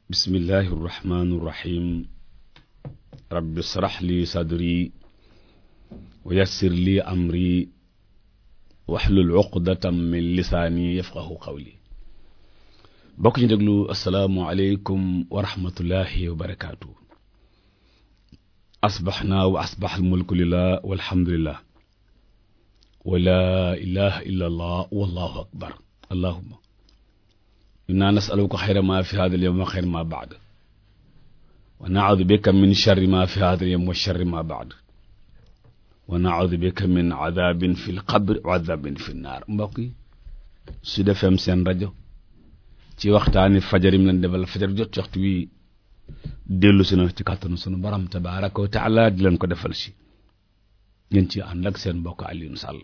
bismillahi irrahmani irrahim rabbi israh li sadri wa yassir li amri waxlul uqdatam min lisaani yafqahu qawli bokk ñu déglu asalaamu aleykum wa rahmatullahi wa barakaatu asbaxnaa wa asbax almulku lillah walhamdulillah wa laa ilaha illa allah wallahu akbar allahuma inna nasaluka xayra ma fi hada alyawm wa xayra ma baad wa naudu bika min charri ma fi hada alyawm wa charri ma baad wa naudu bika min adabin fi lqabr wa adabin fi nnaar mbokk yi Sud FM seen rajo ci waxtaani fajar yi mu leen defal fajar jot ci waxtu wi dellu si na ci kàttanu sunu borom tabaraka wa taala di leen ko defal si ngeen ci ànd ak seen mbokk Alioune Sall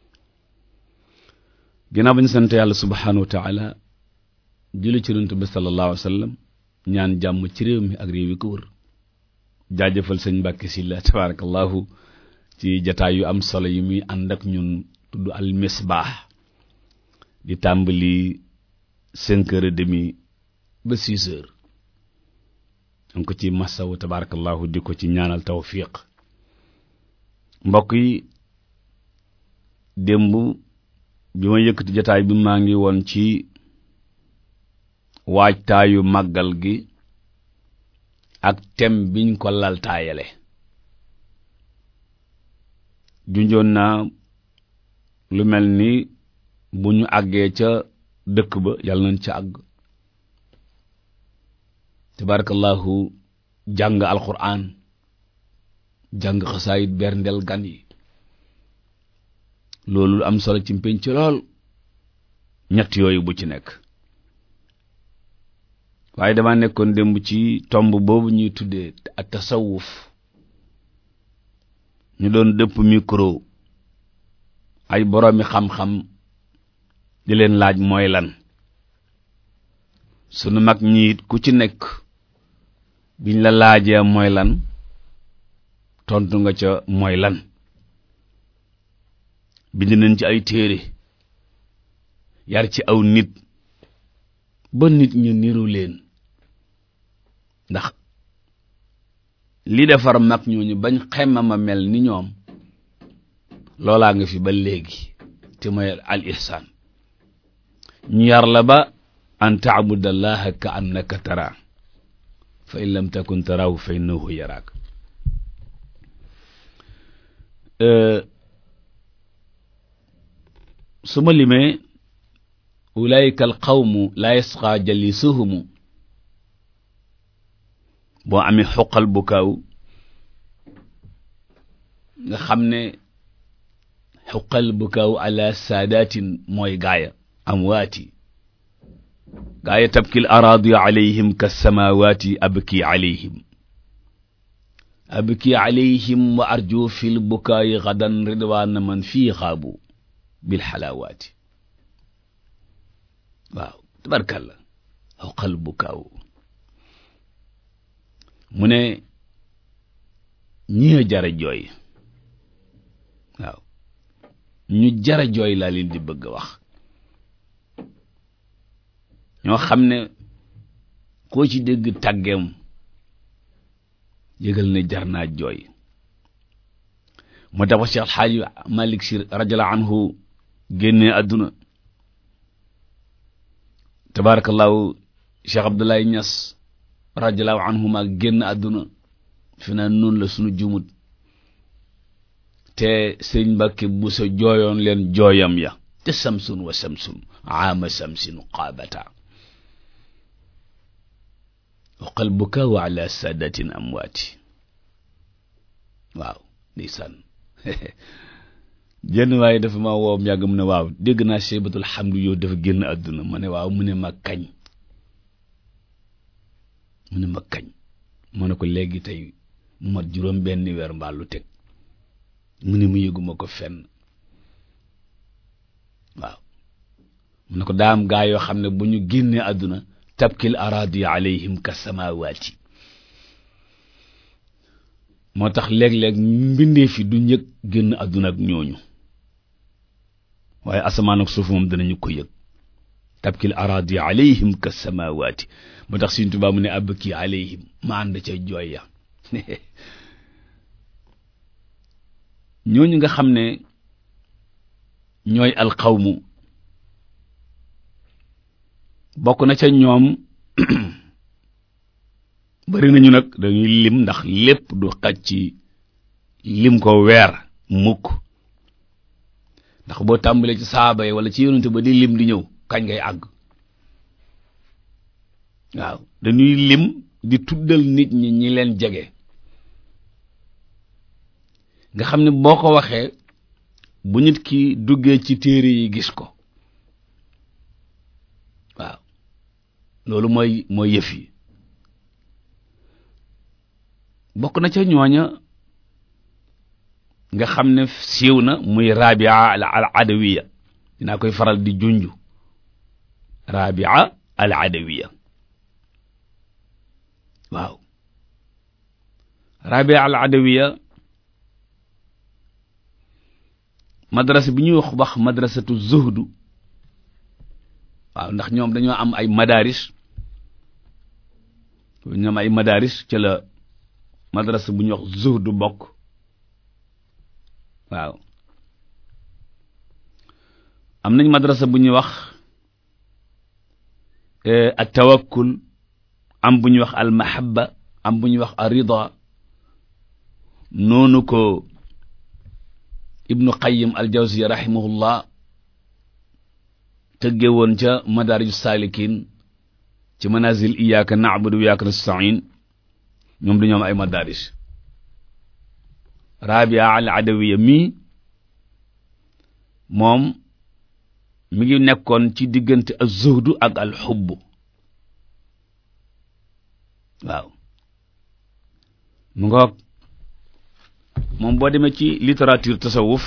ginnaaw ba ñu sant yàlla subhanahu wa taala julli ci Yonent bi sallallahu alayhi wa sallam ñaan jàmm ci réew mi ak réew yi ko wër jaajëfal sëñ Mbàkke Sylla tabarakallahu ci jataay yu am solo yi muy ànd ak ñun tudd al misbaax di tàmbali cinq heures et demi ba six heures am ko ci masawu tabarakallahu di ko ci ñaanal tawfiq mbokk yi démb bi ma yëkkati jataay bi maa ngi woon ci waajtaayu màggal gi ak tem biñ ko laltaayale junjoon naa lu mel ni bu ñu àggee ca dëkk ba yàlla nañ ca àgg tabarakallahu jàng alquran jàng xasaayit berndel gan yi loolu am solo ci mpénc lool ñett yooyu bu ci nekk waaye dama nekkoon démb ci tomb boobu ñuy tuddee ak tasawuf ñu doon dëpp micro ay boroomi xam-xam di leen laaj mooy lan sunu mag ñiit ku ci nekk biñ la laajee mooy lan tontu nga ca mooy lan bind nañ ci ay téere yar ci aw nit ba nit ñu niru leen ndax li defar mag ñooñu bañ xemmama mel ni ñoom loolaa nga fi ba léegi te mooy al ihsaan ñu yar la ba an taabudallaha ka annaka tara fa in lam takun tarahu fa innahu yaraak su ma limee ulaika al qawmu la yasqa jalisuhumu boo amee xoqal bu kaaw nga xam ne xuqal bu kaaw ala saadatin mooy gaaya amwaati gaaya tabkil araadi alayhim ka samawaati abki alayhim abki alayhim wa arju fil bukaayi gadan ridwaana man fii xaabu bil xalaawaati waaw tabarkalla xuqal bu kaaw mu ne ñi jara jooy waaw ñu jara jooy laa leen di bëgg a wax ñoo xam ne koo ci dégg tàggeem yëgal ne jar naa jooy moo tax ba Cheikh Alxaaji Malik Si radiallahu anhu génnee àdduna tabarakallahu Cheikh Abdoulaye Niass radiallahu anhuma génn àdduna fi naa noonu la sunu jumut te sëñ Mbàkke bu sa jooyoon leen jooyam ya te samsun wa samsun aama samsin qaabata wa qalbuka wa ala saadatin amwaati waaw ndeysaan jenn waaye dafa ma woo yàgg mu ne waaw dégg naa Seybatul Hamdu yow dafa génn àdduna ma ne waaw mu ne ma kañ mu ne ma kañ ma ne ko léegi tey mu mat juróom benn weer mbaa lu teg mu ne mu yëguma ko fenn waaw mu ne ko daam gaa yoo xam ne bu ñu génnee àdduna tabkil araadi alayhim ka samawaati moo tax léeg-léeg mbindee fi du njëg génn àdduna ak ñooñu waaye asamaan ak suuf moom danañu ko yëg tabkil aradi alayhim ka samawaati moo tax Sëriñ Tuubaa mu ne abki alayhim ma ànd ca jooy ya ñooñu nga xam ne ñooy alxawmu bokk na ca ñoom bari nañu nag dañuy lim ndax lépp du xaj ci lim ko weer mukk ndax boo tàmbalee ci saaba yi wala ci yonente ba di lim di ñëw kañ ngay àgg waaw dañuy lim di tuddal nit ñi ñi leen jege nga xam ne boo ko waxee bu nit ki duggee ci téere yi gis ko waaw loolu mooy mooy yëf yi bokk na ca ñooña nga xam ne siiw na muy rabia al adawiya dinaa koy faral di junju rabia al adawiya waaw rabia al adawiya madrasa bi ñuy wax wax madrasatu zuhdu waaw ndax ñoom dañoo am ay madaris ñoom ay madaris ci la madrasa bu ñuy wax zuhdu bokk waaw am nañ madrasa bu ñuy wax at tawakkul am bu ñuy wax al mahabba am bu ñuy wax ar rida noonu ko ibnu qayyim al jawziya rahimahullah tëgge woon ca madaariju saalikin ci manazil iyyaka na'budu wa iyyaka nasta'in ñoom dañoo am ay madaris rabia al adawiya mii moom mi ngi nekkoon ci diggante az-zuhdu ak al xubb waaw mu ngoog moom boo demee ci littérature tasawuf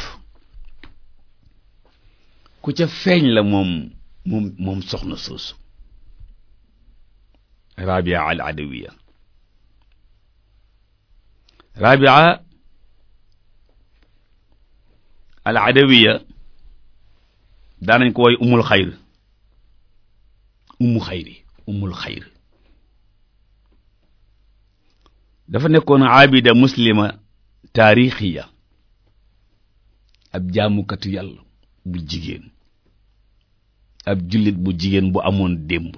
ku ca feeñ la moom moom moom soxna soosu rabia al adawiya rabia al adawiya daanañ ko woy umul xayr umu xayri umul xayr dafa nekkoon abida muslima taarixiya ab jaamukatu yàlla bu jigéen ab jullit bu jigéen bu amoon démb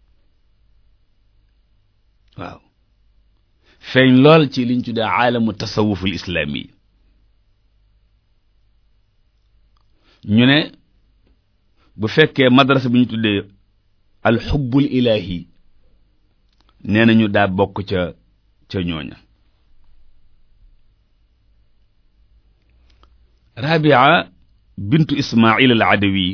waaw feeñ lool ci liñ tuddee aalamu tasawuful islaami ñu ne bu fekkee madrasa bi ñu tuddee alxubbul ilaahi nee nañu daa bokk ca ca ñooña rabia bintu ismail al adawi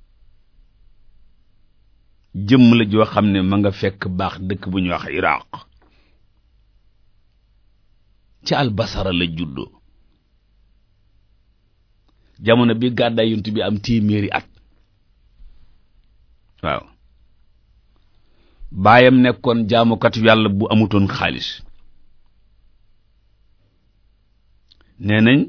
jëmm la joo xam ne ma nga fekk baax dëkk bu ñuy wax iraq ci albasara la juddoo jamono bi gàddaay yunt bi am téeméeri at waaw baayam nekkoon jaamukatu yàlla bu amutoon xaalis nee nañ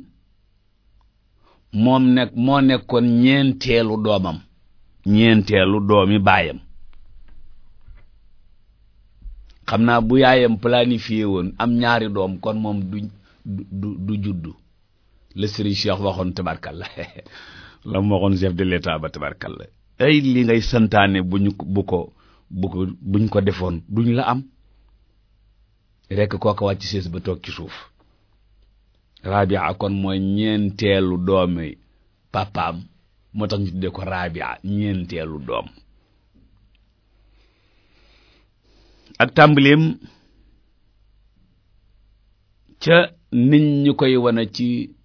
moom nekk moo nekkoon ñeenteelu doomam ñeenteelu doomi baayam xam naa bu yaayam planifié woon am ñaari doom kon moom du du du juddu la Serigne Cheikh waxoon tabarkalla la mu waxoon chef de l'état ba tabarkalla ay li ngay santaane bu ñu bu ko bu ko buñ ko defoon duñ la am rekk kooka wàcc sées ba toog ci suuf rabia kon mooy ñeenteelu doomi papaam moo tax ñu tuddee ko rabia ñeenteelu doom ak tàmbaleem ca nit ñu koy wane ci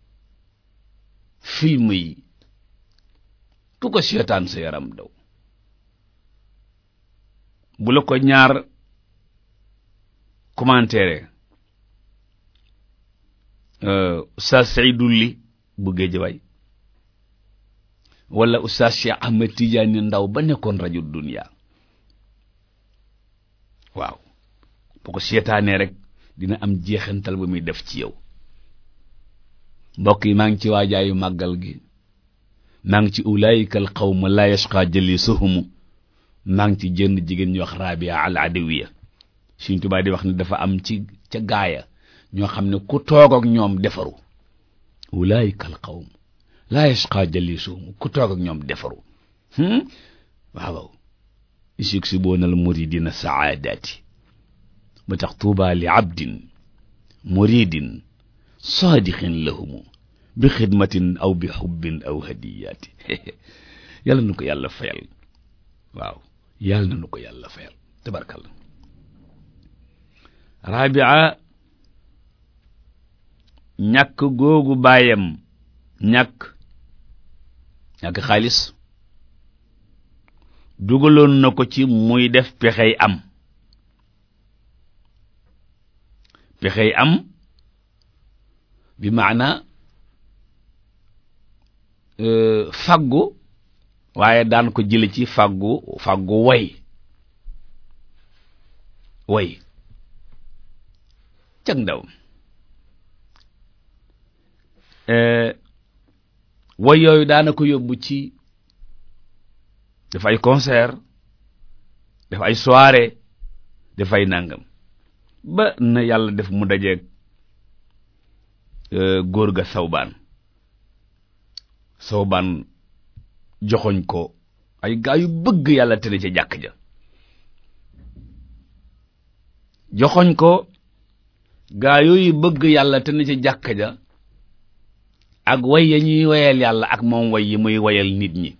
film yi ku ko seetaan sa yaram daw bu la ko ñaar commentaire Oustaz Seydou Ly bu Géejawaay wala Oustaz Cheikh Ahmed Tidiane Ndaw ba nekkoon rajo Dunia waaw bu ko seetaanee rek dina am jeexantal ba muy def ci yow mbokk yi maa ngi ci waajaayu màggal gi maa ngi ci ulaayika al qawma laa yashqa jalisuhum maa ngi ci jënn jigéen ñu wax rabia al adawiya Sëriñ Tuubaa di wax ne dafa am ci ca gaaya ñoo xam ne ku toog ak ñoom defaru ulaayika al qawm laa yashqa jalisuhum ku toog ak ñoom defaru waaw yuksibuuna al muridina saadaati ba tax tuuba li abdin muridin saadiqin lahumu bi xidmatin aw bi xubbin aw hadiyaati yàlla na ko yàlla fayal waaw yàlla na ko yàlla fayal tabarkalla rabia ñàkk googu baayam ñàkk ñàkk xaalis dugaloon na ko ci muy def pexey am pexey am bi maana faggu waaye daan ko jële ci faggu faggu way way cag ndaw way yooyu daana ko yóbbu ci def ay concert def ay soirée def ay nangam ba na yàlla def mu dajeeg góor ga sawbaan sawbaan joxoñ ko ay gaa yu bëgg yàlla te ne ca jàkk ja joxoñ ko gaa yooyu bëgg yàlla te ne ca jàkk ja ak way ya ñuy wayal yàlla ak moom way yi muy wayal nit ñi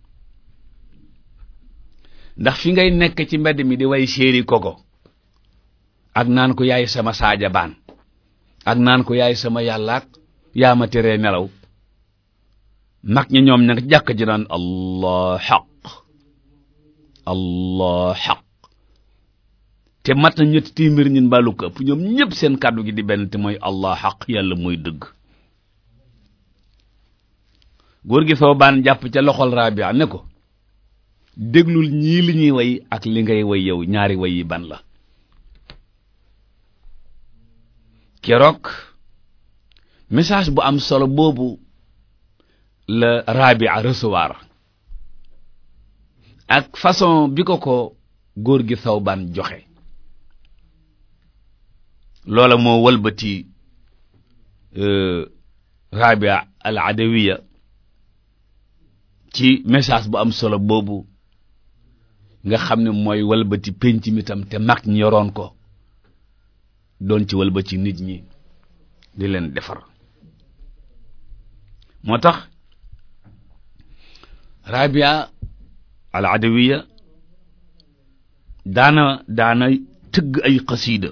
ndax fi ngay nekk ci mbedd mi di way séeri koko ak naan ko yaay sama saaja baan ak naan ko yaay sama yàllaak yaa ma teree nelaw mag ñi ñoom nag jàkk ji naan allah xaq allah xaq te mat na ñetti téeméer ñun baalu ko ëpp ñoom ñëpp seen kàddu gi di benn te mooy allah xaq yàlla mooy dëgg góor gi soo baan jàpp ca loxol rabia ne ko déglul ñii li ñuy way ak li ngay way yow ñaari way yi ban la keroog message bu am solo boobu la rabia recevoir ak façon bi ko ko góor gi sawbaan joxe loola moo wëlbati rabia al adawiya ci message bu am solo boobu nga xam ne mooy wëlbati penc mi tam te mag ñi yoroon ko doon ci wëlbati nit ñi di leen defar moo tax rabia al adawiya daana daana tëgg ay xasiida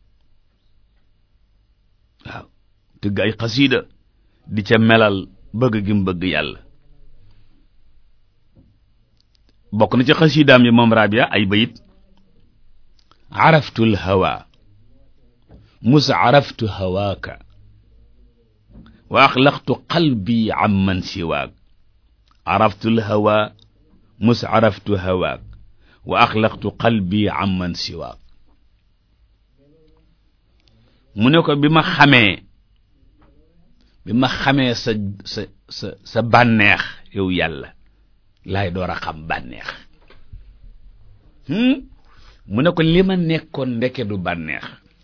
waaw tëgg ay xasiida di ca melal bëgg gi mu bëgg yàlla bokk na ci xasiidaam yi moom rabia ay bayit araftu lhawa mus araftu hawaaka wa axlaqtu qalbi amman siwaak araftu lhawa mus araftu hawaak wa axlaqtu qalbi amman siwaak mu ne ko bi ma xamee bi ma xamee sa sa sa sa bànneex yow yàlla laay door a xam bànneex mu ne ko li ma nekkoon ndeke du bànneex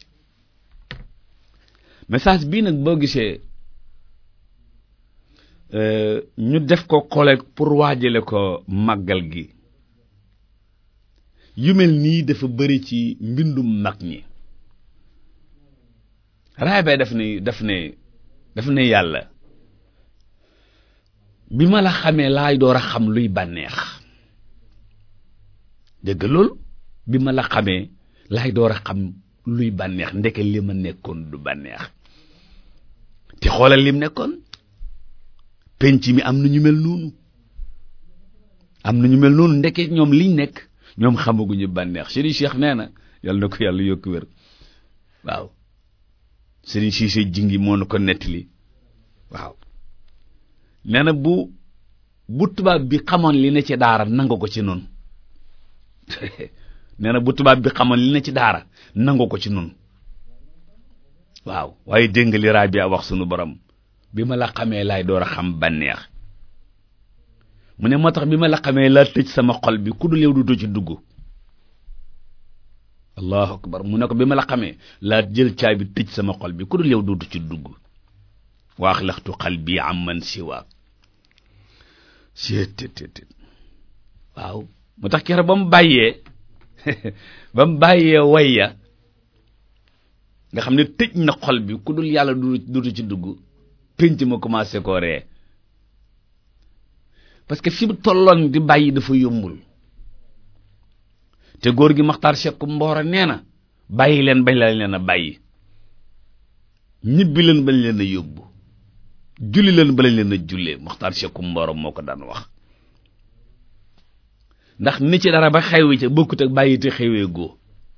message bii nag boo gisee ñu def ko collègue pour waajale ko màggal gi yu mel nii dafa bari ci mbindum mag ñi raay daf ne daf ne daf ne yàlla bi ma la xamee laay door a xam luy bànneex dégg loolu bi ma la xamee laay door a xam luy bànneex ndeke li ma nekkoon du bànneex te xoolal lim nekkoon penc mi am na ñu mel noonu am na ñu mel noonu ndeke ñoom liñ nekk ñoom xamaguñu bànneex Serigne Cheikh nee na yàlla na ko yàlla yokk wér waaw Serigne Cissé jingi moo na ko nettali waaw nee na bu bu tubaab bi xamoon li ne ci daara nangu ko ci noonu nee na bu tubaab bi xamoon li ne ci daara nangu ko ci noonu waaw waaye dégg nga li Rabia wax sunu borom bi ma la xamee laay door a xam bànneex mu ne moo tax bi ma la xamee laa tëj sama xol bi ku dul yow du ci dugg allahu akbar mu ne ko bi ma la xamee laa jël caabi tëj sama xol bi ku dul yow du ci dugg waax laxtu xal bi am man siwaak seetéetéet waaw moo tax keroog ba mu bàyyee ba mu bàyyee wayya nga xam ne tëj na xol bi ku dul yàlla du du ci dugg pénc ma commencé koo ree parce que fi mu tolloon di bàyyi dafa yombul te góor gi maxtaar sekk mboora nee na bàyyi leen bañ la leen a bàyyi ñibbi leen bañ leen a yóbbu julli leen ba lañ leen a jullee maxtaar sekk mboora moo ko daan wax ndax ni ci dara ba xewwi ca bokkut ak bàyyi te xewee goo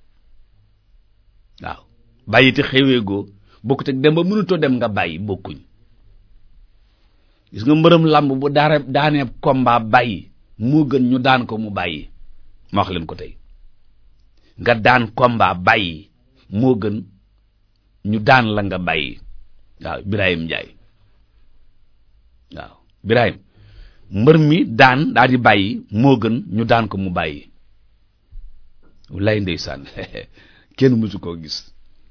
waaw bàyyi te xewee goo bokkut ak dem ba mënutoo dem nga bàyyi bokkuñ gis nga mbërëm làmb bu daara daanee combat bàyyi moo gën ñu daan ko mu bàyyi ma wax leen ko tey nga daan combat bàyyi moo gën ñu daan la nga bàyyi waaw Birahim Ndiaye waaw Birahim mbër mi daan daal di bàyyi moo gën ñu daan ko mu bàyyi lay ndeysaan kenn mësu koo gis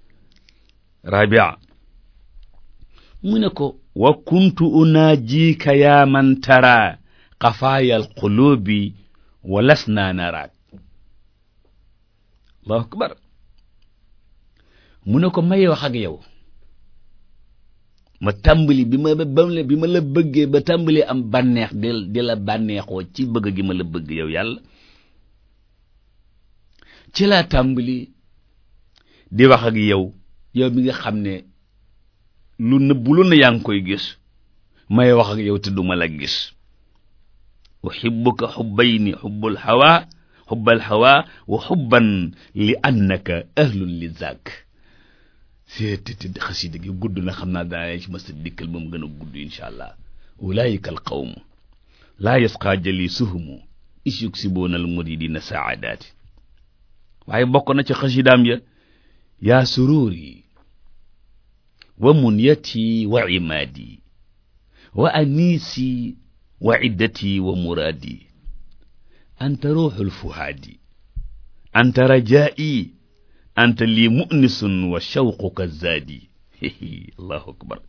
Rabia mu ne ko wa kuntu unaajika yaa man tara xafaayal qulubi wa lasna naraak allahu akbar mu ne ko may wax ak yow ma tàmbali bi ma ba bi ma la bëggee ba tàmbali am bànneex di di la bànneexoo ci bëgg gi ma la bëgg yow yàlla ci laa tàmbali di wax ak yow yow mi nga xam ne lu nëbbu lu na yaa ngi koy gis may wax ak yow te duma la gis uhibbuka xubbayni xubbul hawa xubbal hawa wa xubban li annaka ahlun li zak seetiti xasida gi gudd na xam naa daa ci ma sa dikkal moom gën a gudd insha allah ulaayika al qawm laa yasqaa jalisuhumu is yuksibuuna al muridina saadaati waaye bokk na ci xasidaam ya yaa sururi wa munyati wa imaadi wa anisi wa iddati wa muraadi anta ruuxul fuhaadi anta rajaa'i anta lii mu'nisun wa shawquka zaadi allahu akbar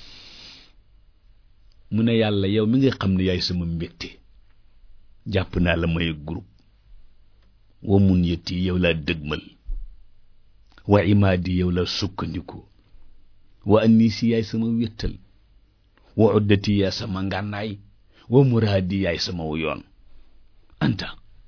mu ne yàlla yow mi nga xam ne yaay sama mbégte jàpp naa la may groupe wa munyati yow laa dëgmal wa imaadi yow laa sukkandiku wa anisi yaay sama wéttal wa uddati yaay sama ngànnaay wa muraadi yaay sama yoon anta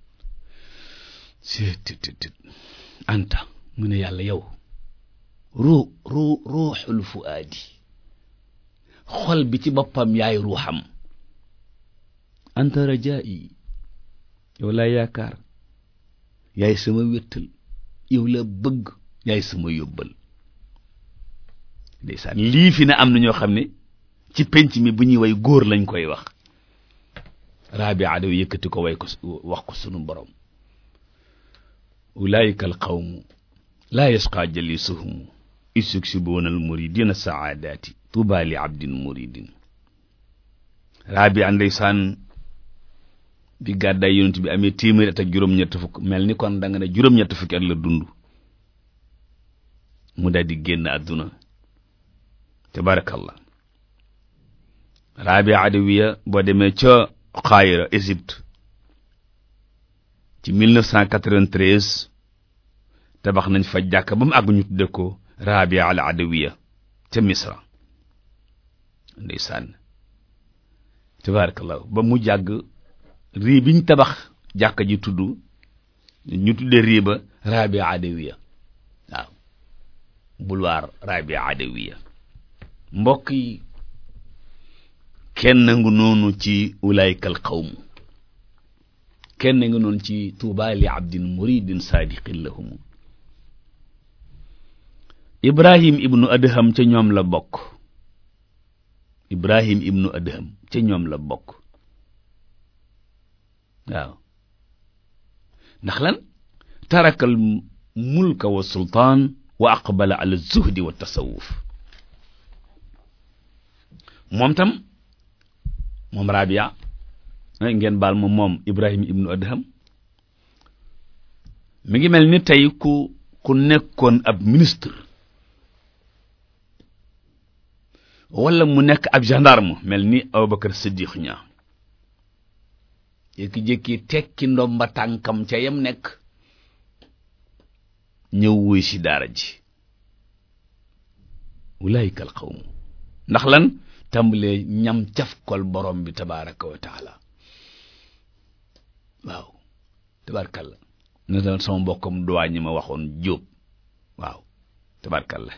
seetëtët anta mu ne yàlla yow ruu ruu ruuxul fuaadi xol bi ci boppam yaay ruuxam anta rajaa'i yow laa yaakaar yaay sama wéttal yow la bëgg yaay sama yóbbal ndeysaan lii fi ne am na ñoo xam ne ci penc mi bu ñuy way góor lañ koy wax Rabia daw yëkkati ko way ko wax ko sunu borom ulaayika al qawmu laa yasqaa jalisuhum isuksibuuna al muridina saadaati tuuba li abdin muridin Rabia ndeysaan bi gàddaay yonent bi amee téeméeri at ak juróom-ñett fukk mel ni kon da nga ne juróom-ñett fukki at la dund mu daal di génn àdduna tabarakallah Rabia Adawiya boo demee ca Xaayira Égypte ci 1993 tabax nañ fa jàkk ba mu àgg ñu tudde ko Rabia al Adawiya ca Misra ndeysaan tabarakallah ba mu jàgg rii biñ tabax jàkka ji tudd ñu tudde rii ba Rabia Adawiya waaw boulevard Rabia Adawiya mbokk yi kenn ngu noonu ci ulaykal qawm kenn ngu noonu ci tuuba li abdin muridin saadiqin lahum ibrahim ibnu adham ca ñoom la bokk ibrahim ibnu adham ca ñoom la bokk waaw ndax lan tarakal mulka wa sultaan wa aqbala ala zuhdi wa tasawuf moom tam moom Rabia ngeen baal ma moom Ibrahim ibnu Adham mi ngi mel ni tey ku ku nekkoon ab ministre wala mu nekk ab gendarme mel ni Abubakar Siddiq ñaa jékki-jékki tekki ndomba tànkam ca yam nekk ñëw wuy si daara ji ulaayika al qawmu ndax lan tàmbalee ñam cafkol borom bi tabaraka wa taala waaw tabarakalla ne dal sama mbokkam duwaa ñi ma waxoon jóob waaw tabarakalla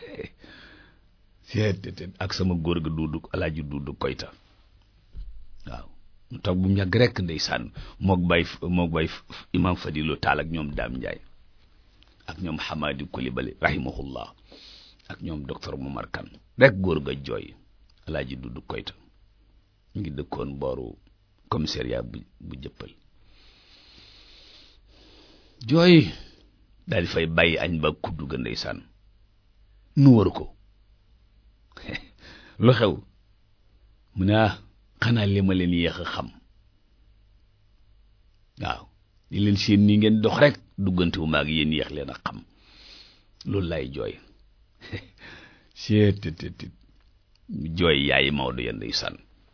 seet ak sama góor ga duudu alaaji duudu koyta waaw mu toog bu mu yàgg rekk ndeysaan mook bay mook bay imam fadilu taal ak ñoom daam njaay ak ñoom xamaadi kulibali rahimahullah ak ñoom docteur Momar Kan rek góor ga jooy alaaji duudu koyta mu ngi dëkkoon booru commissariat bu bu jëppal jooy daal di fay bàyyi añ ba kuddu ga ndeysaan nu waru ko lu xew mu ne ah xanaa li ma leen yéex a xam waaw li leen seen nii ngeen dox rek duggante wu maag yéen yéex leen a xam loolu lay jooy seet jooy yaayi Maodo ya ndeysaan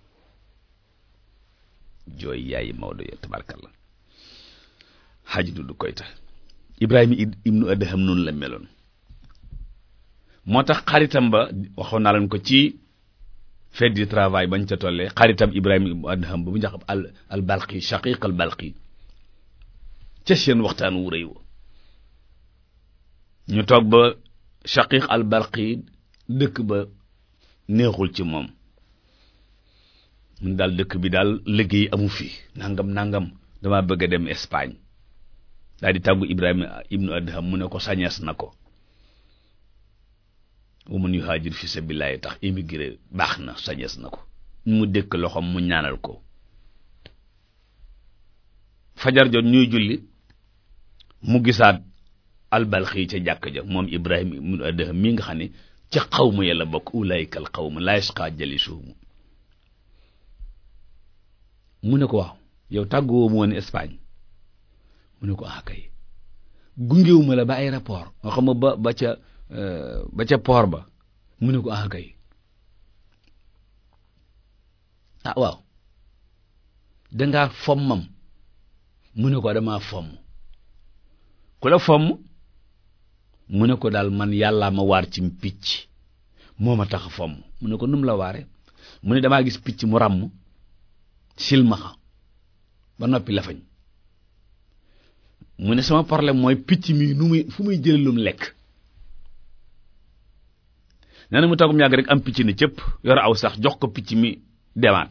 jooy yaayi Maodo ya tabarkalla xaaj du koy tax Ibrahima ibnu Adham noonu la meloon moo tax xaritam ba waxoon naa leen ko ci fête du travail bañ ca tollee xaritam Ibrahima ibnu Adham ba bu njax al al balqi shaqiq al balqi ca seen waxtaan wu rëy wa ñu toog ba shaqiq al balqi dëkk ba neexul ci moom mun daal dëkk bi daal liggéey amu fi nangam nangam dama bëgg a dem Espagne daal di tàggu Ibrahima ibnu Adham mu ne ko sañees na ko wa man yuhaajir fi sabilillahi tax immigré baax na sañees na ko mu dëkk loxoom mu ñaanal ko fajar jot ñuy julli mu gisaat albalxi ca jàkk ja moom Ibrahima ibnu Adham mi nga xam ne ca xawma yàlla bokk ulaayika al xawma laa yasqa jalisuhum mu ne ko waaw yow tàgguwoo mu woon Espagne mu ne ko ah kay gungewuma la ba aéroport nga xam ba ba ca ba ca port ba mu ne ko ah kay ah waaw dangaa fommam mu ne ko damaa fomm ku la fomm mu ne ko daal man yàllaa ma waar ci picc moo ma tax a fomm mu ne ko num la waare mu ne damaa gis picc mu ràmm silmaxa ba noppi lafañ mu ne sama problème mooy picc mi nu muy fu muy jëlee lum lekk nee na mu toogum yàgg rek am picc ne cëpp yor aw sax jox ko picc mi demaat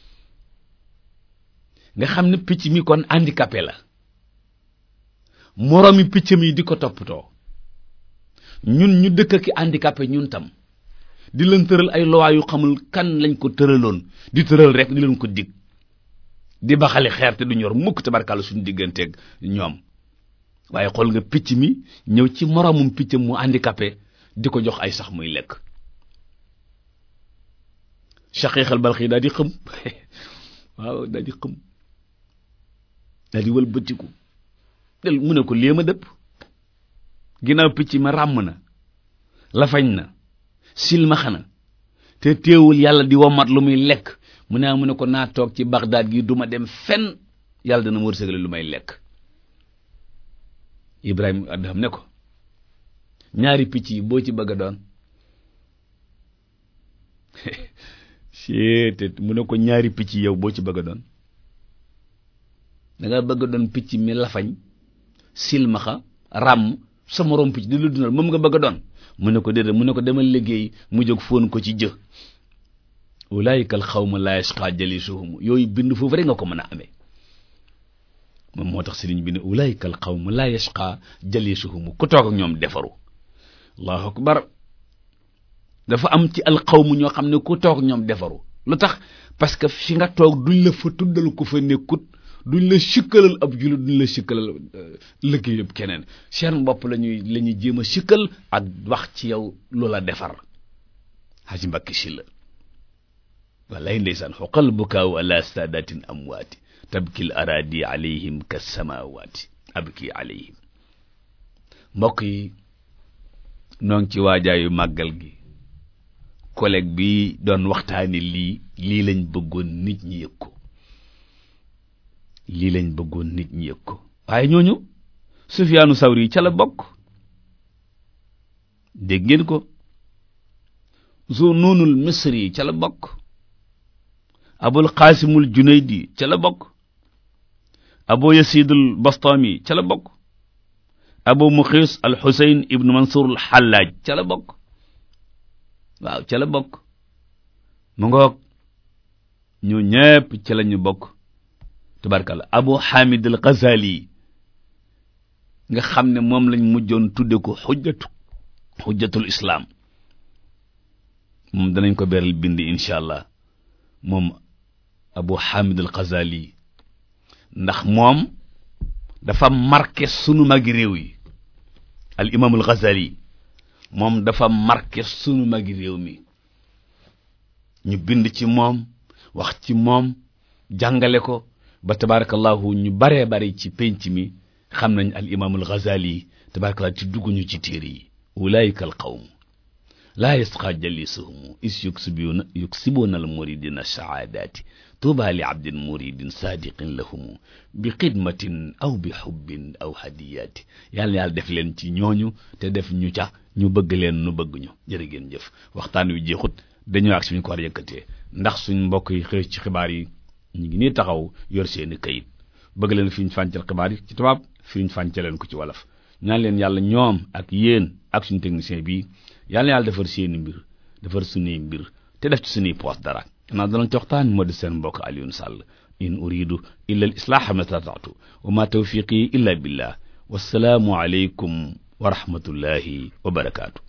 nga xam ne picc mi kon handicapé la moroomi picc mi di ko toppatoo ñun ñu dëkk ki handicapé ñun tam di leen tëral ay loi yu xamul kan lañ ko tëraloon di tëral rek di leen ko dig di baxali xeer te du ñor mukk tabarkàlla suñu digganteeg ñoom waaye xool nga picc mi ñëw ci moroomum picc mu handicapé di ko jox ay sax muy lekk shaqiiqal balxi daal di xëm waaw daal di xëm daal di wëlbatiku del mu ne ko léema dëpp ginnaaw picc ma ràmm na lafañ na silmaxa na te teewul yàlla di womat lu muy lekk mu ne mu ne ko naa toog ci Bagdad gi duma dem fenn yàlla dana wërsëgale lu may lekk Ibrahima Adham ne ko ñaari picc yi boo ci bëgg a doon seetet mu ne ko ñaari picc yow boo ci bëgg a doon da nga bëgg a doon picc mi lafañ silmaxa ràmm sa moroom picc di lu dundal moom nga bëgg a doon mu ne ko déedéet mu ne ko demal liggéey mu jóg fóon ko ci jë ulaayika al xawma laa yasqa jalisuhum yooyu bind foofu rek nga ko mën a amee moom moo tax sëriñ bi ne ulaayika al xawma laa yasqa jalisuhum ku toog ak ñoom defaru allahu akbar dafa am ci al xawmu ñoo xam ne ku toog ak ñoom defaru lu tax parce que fi nga toog duñ la fa tuddal ku fa nekkut duñ la sikkalal ab jullit duñ la sikkalal liggéey yëpp keneen seen bopp la ñuy la ñuy jéem a sikkal ak wax ci yow loola defar haji mbakki si la wallaay ndeysaan xoqal bukaaw ala saadatin amwaati tabkil aradi alayhim ka samawaati abki alayhim mbokk yi noo ngi ci waajaayu màggal gi collègue bi doon waxtaani lii lii lañ bëggoon nit ñi yëg ko lii lañ bëggoon nit ñi yëg ko waaye ñooñu Sufyaanu Sawri ca la bokk dégg ngeen ko Zunnunul Misri ca la bokk Abul Qaasimul Junaydi ca la bokk Abu Yasidul Bastami ca la bokk Abu Muxiis al Xuseyn ibnu Mansuur al Xallaaj ca la bokk waaw ca la bokk mu ngoog ñu ñépp ca la ñu bokk tabarkalla Abu Hamid al Ghazali nga xam ne moom lañ mujjoon tudde ko xujjatu xujjatul islaam moom danañ ko beral bind incha allah moom Abu Hamid al Ghazali ndax moom dafa marqué sunu magi réew yi al imam al Ghazali moom dafa marqué sunu magi réew mi ñu bind ci moom wax ci moom jàngale ko ba tabarakallahu ñu baree bari ci penc mi xam nañ al imam al Ghazali tabarakallahu ci dugguñu ci téere yi ulaika al qawm laa yasqa jalisuhum is yuksibuna yuksibuna al muridina saadati tuuba li abdin muridin sadiqin lahumu bi xidmatin aw bi xubbin aw hadiyati yàlla na yàlla def leen ci ñooñu te def ñu ca ñu bëgg leen nu bëgg ñu jërë ngeen jëf waxtaan wi jeexut dañoo ak suñu ko war a yëkkatee ndax suñ mbokk yi xëy ci xibaar yi ñu ngi nii taxaw yor seeni kayit bëgg leen fi ñu fàncal xibaar yi ci tubaab fi ñu fàncal leen ko ci wolof ñaan leen yàlla ñoom ak yéen ak suñu technicien bi yàlla na yàlla defar seeni mbir defar suñuy mbir te def ci suñuy poos dara xanaa danañ ci waxtaan moo di seen mbokk Alioune Sall in uridu illa al islaaha ma stata'tu wa ma tawfiqi illa billah wassalaamu aleykum wa rahmatullahi wa barakaatu